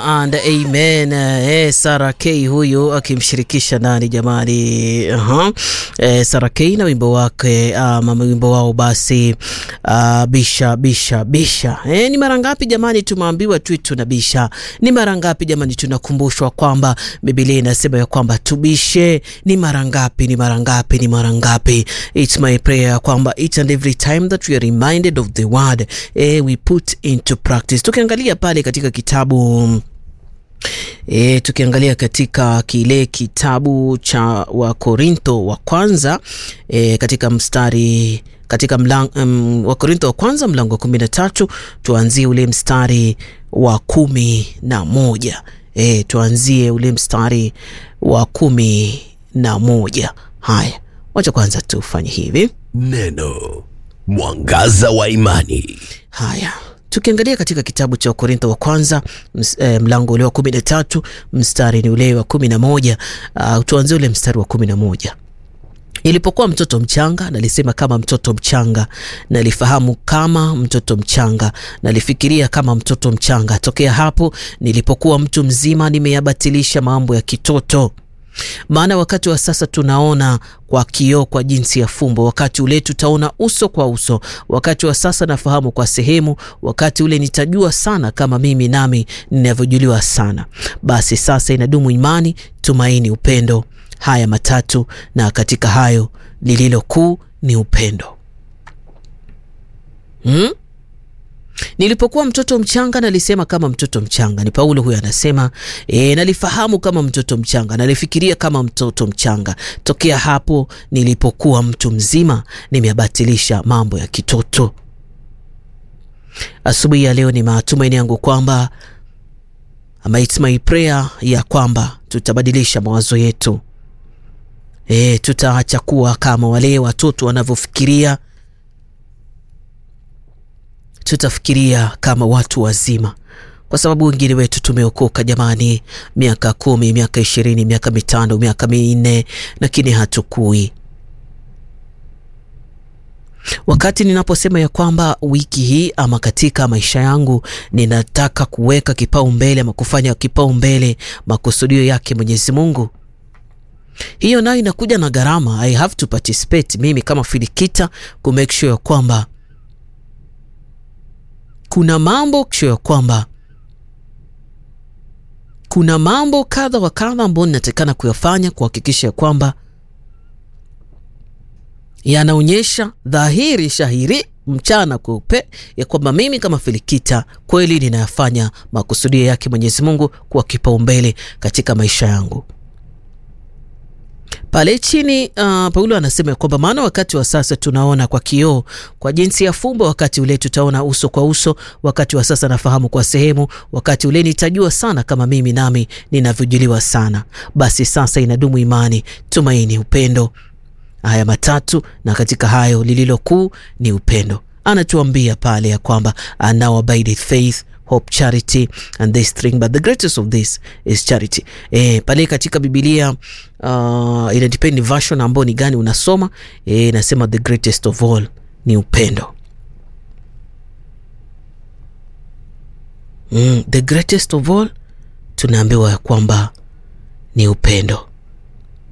and amen. Eh, Sara K huyu akimshirikisha nani jamani? uh-huh. Eh, Sara K na wimbo wake um, wimbo wao basi uh, bisha bisha bisha. Eh, ni mara ngapi jamani tumeambiwa tu tunabisha? Ni mara ngapi jamani tunakumbushwa kwamba Biblia inasema ya kwamba tubishe? Ni mara ngapi? Ni mara ngapi? Ni mara ngapi? It's my prayer kwamba each and every time that we are reminded of the word eh, we put into practice. Tukiangalia pale katika kitabu E, tukiangalia katika kile kitabu cha Wakorintho wa kwanza e, katika mstari katika mlang, um, Wakorintho wa kwanza mlango wa kumi na tatu tuanzie ule mstari wa kumi na moja e, tuanzie ule mstari wa kumi na moja Haya, wacha kwanza tufanye hivi. Neno mwangaza wa imani. Haya, tukiangalia katika kitabu cha Wakorintho wa kwanza ms, eh, mlango ule wa kumi na tatu mstari ni ule wa kumi na moja uh, tuanzie ule mstari wa kumi na moja Nilipokuwa mtoto mchanga nalisema kama mtoto mchanga, nalifahamu kama mtoto mchanga, nalifikiria kama mtoto mchanga. Tokea hapo nilipokuwa mtu mzima, nimeyabatilisha mambo ya kitoto. Maana wakati wa sasa tunaona kwa kioo kwa jinsi ya fumbo, wakati ule tutaona uso kwa uso. Wakati wa sasa nafahamu kwa sehemu, wakati ule nitajua sana kama mimi nami ninavyojuliwa sana. Basi sasa inadumu imani, tumaini, upendo, haya matatu, na katika hayo lililo kuu ni upendo. hmm? Nilipokuwa mtoto mchanga nalisema kama mtoto mchanga. Ni Paulo huyo anasema e, nalifahamu kama mtoto mchanga, nalifikiria kama mtoto mchanga. Tokea hapo nilipokuwa mtu mzima, nimeyabatilisha mambo ya kitoto. Asubuhi ya leo ni matumaini yangu kwamba ama it's my prayer ya kwamba tutabadilisha mawazo yetu. E, tutaacha kuwa kama wale watoto wanavyofikiria tutafikiria kama watu wazima, kwa sababu wengine wetu tumeokoka jamani, miaka kumi, miaka ishirini, miaka mitano, miaka minne, lakini hatukui. Wakati ninaposema ya kwamba wiki hii ama katika maisha yangu ninataka kuweka kipaumbele ama kufanya kipaumbele makusudio yake Mwenyezi Mungu, hiyo nayo inakuja na gharama. I have to participate mimi kama Filikita ku make sure ya kwamba kuna mambo kisho ya kwamba kuna mambo kadha wa kadha ambayo ninatakikana kuyafanya kuhakikisha ya kwamba yanaonyesha dhahiri shahiri mchana kweupe ya kwamba mimi kama Filikita kweli ninayafanya makusudio yake Mwenyezi Mungu kuwa kipaumbele katika maisha yangu. Pale chini uh, Paulo anasema ya kwamba maana wakati wa sasa tunaona kwa kioo kwa jinsi ya fumbo, wakati ule tutaona uso kwa uso. Wakati wa sasa nafahamu kwa sehemu, wakati ule nitajua sana kama mimi nami ninavyojuliwa sana. Basi sasa inadumu imani, tumaini, upendo, haya matatu, na katika hayo lililo kuu ni upendo. Anatuambia pale ya kwamba now abideth faith hope charity and this thing but the greatest of this is charity. E, pale katika Biblia uh, ina depend version ambao ni gani unasoma. E, nasema the greatest of all ni upendo. Mm, the greatest of all tunaambiwa ya kwamba ni upendo.